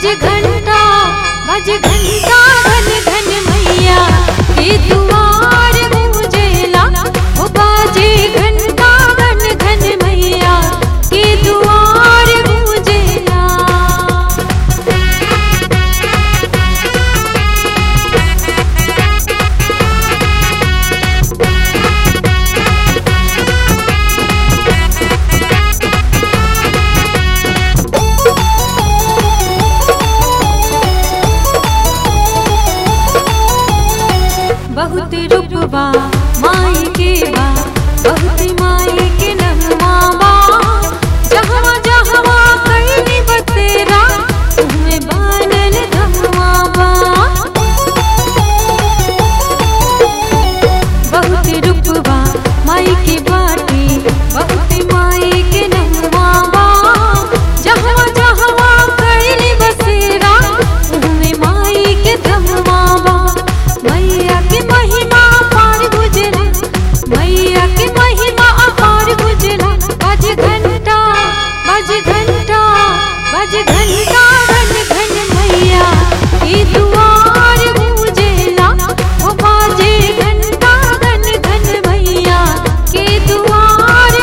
बज घंटा बज घंटा घन घन मैया के दुआर गूंजेला ओ बाजे घंटा घन घन मैया के दुआर गूंजेला बहुत रूपबा माई के बा बहुत माई के नगमा बा जहवा जहवा कईनी बतेरा तुम्हें बानल धमवा बा बहुत रूपबा माई के बाटी बहुत माई के नगमा बा जहवा जहवा कईनी बसेरा तुम्हें माई के धमवा बा मैया के महिमा पार गुजरा मैया के महिमा अपार गुजरा बज घंटा बज घंटा बज घंटा घन घन मैया के दुआर गूंजेला ओ बाजे घंटा घन घन मैया के दुआर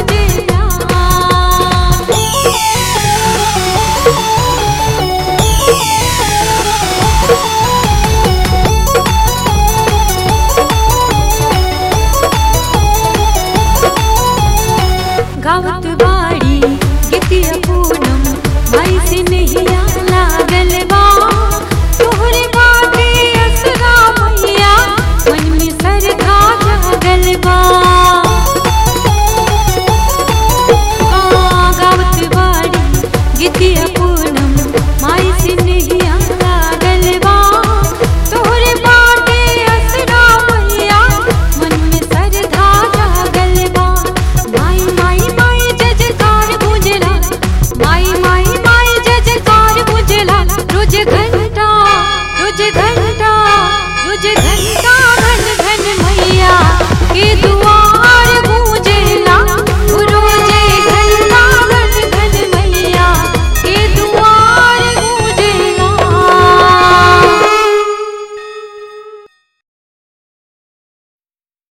गावत बाड़ी गीतिया पूनम माई से नहिया लागल बा